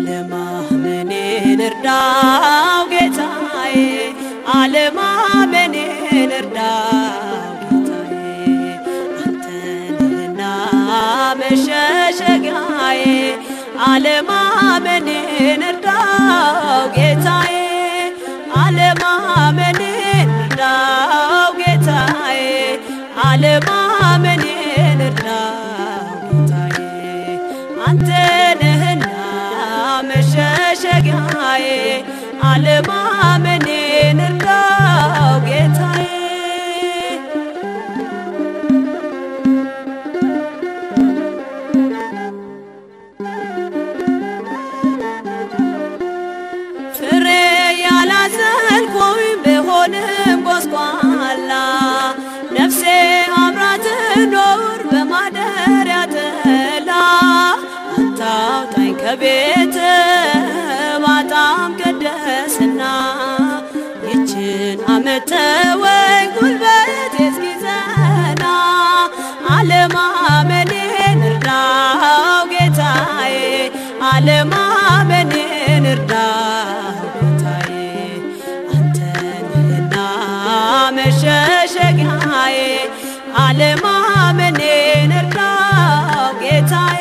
አለማመኔን እርዳው ጌታዬ አለማመኔን እርዳው ጌታዬ አንተ ነህና መሸሸጊያዬ አለማመኔን እርዳው ጌታዬ አለማመኔን እርዳው ጌታዬ አለማመኔን እርዳው ጌታዬ አንተ ነህና መሸሸጊያዬ አለማመኔን እርዳው ጌታዬ ፍሬ ያላዘልኩኝ ብሆንም ጎስቋላ ነፍሴ አምራ ትኖር በማደሪያ ጥላ አታውጣኝ ከቤት ባጣም ቅድስና ይችን ዓመት ተወኝ ጉልበት እስኪዘና አለማመኔን እርዳው ጌታዬ አለማመኔን እርዳው ጌታዬ አንተ ነህና መሸሸጊያዬ አለማመኔን እርዳው ጌታዬ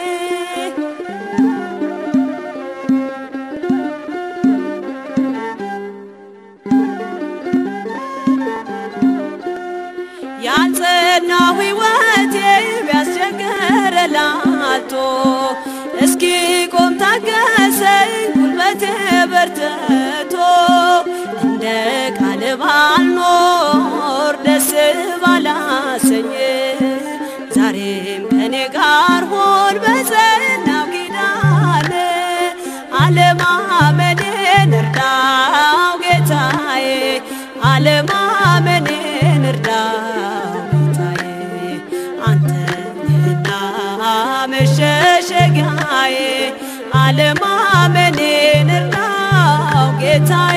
ያልጸናው ሕይወቴ ቢያስቸግር ላልቶ እስኪ ቆም ታገሰኝ ጉልበቴ በርትቶ እንደ ቃል ባልኖር ደስ ባላሰኝ ዛሬም ከኔ ጋር ሆን በጸናው ኪዳን አለማመኔን እርዳው ጌታዬ አለማመኔን እርዳው ጌታዬ አንተ ነህና መሸሸጊያዬ አለማመኔን እርዳው ጌታዬ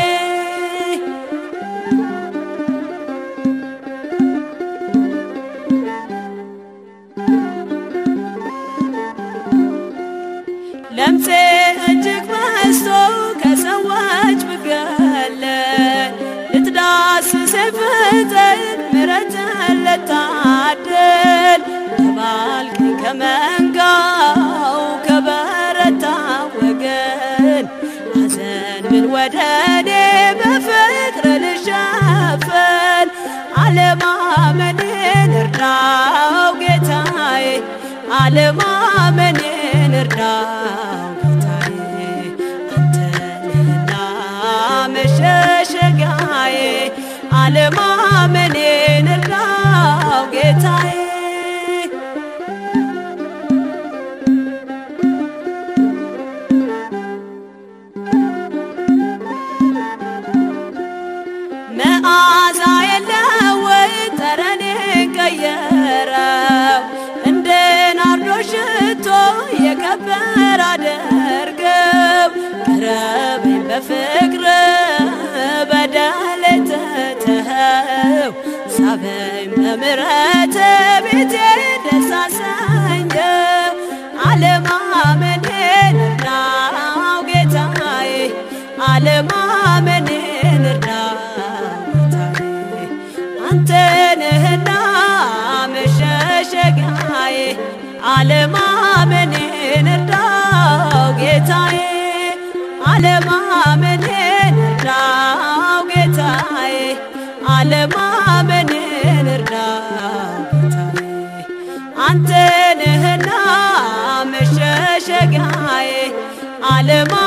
ለምፄ እጅግ በዝቶ ከሰዎች ብገለል ልትዳስሰኝ ፍጥን ምሕረትን ልታድል ተባልከኝ ከመንጋው ከበረታ ወገን ሐዘን ምን ወደ እኔ በፍቅር ልሸፈን አለማመኔን እርዳው ጌታዬ አለማመኔን እርዳው ጌታዬ አንተ ነህና መሸሸጊያዬ አለማመኔን እርዳው ጌታዬ መዓዛ የለወይ ጠረኔን ቀየረው እንደ ናርዶስ ሽቶ የከበረ አደርገው ቅረበኝ በፍቅር በደሌ ትተኸው ሳበኝ በምሕረት ቤቴ ደስ አሰኘው አለማመኔን እርዳው ጌታዬ አለማመኔን እርዳው ጌታዬ አንተ ነህና መሸሸጊያዬ አለማመኔን እርዳው ጌታዬ አለማመኔን እርዳው ጌታዬ አለማመኔን እርዳው ጌታዬ አንተ ነህና መሸሸጊያዬ አለማ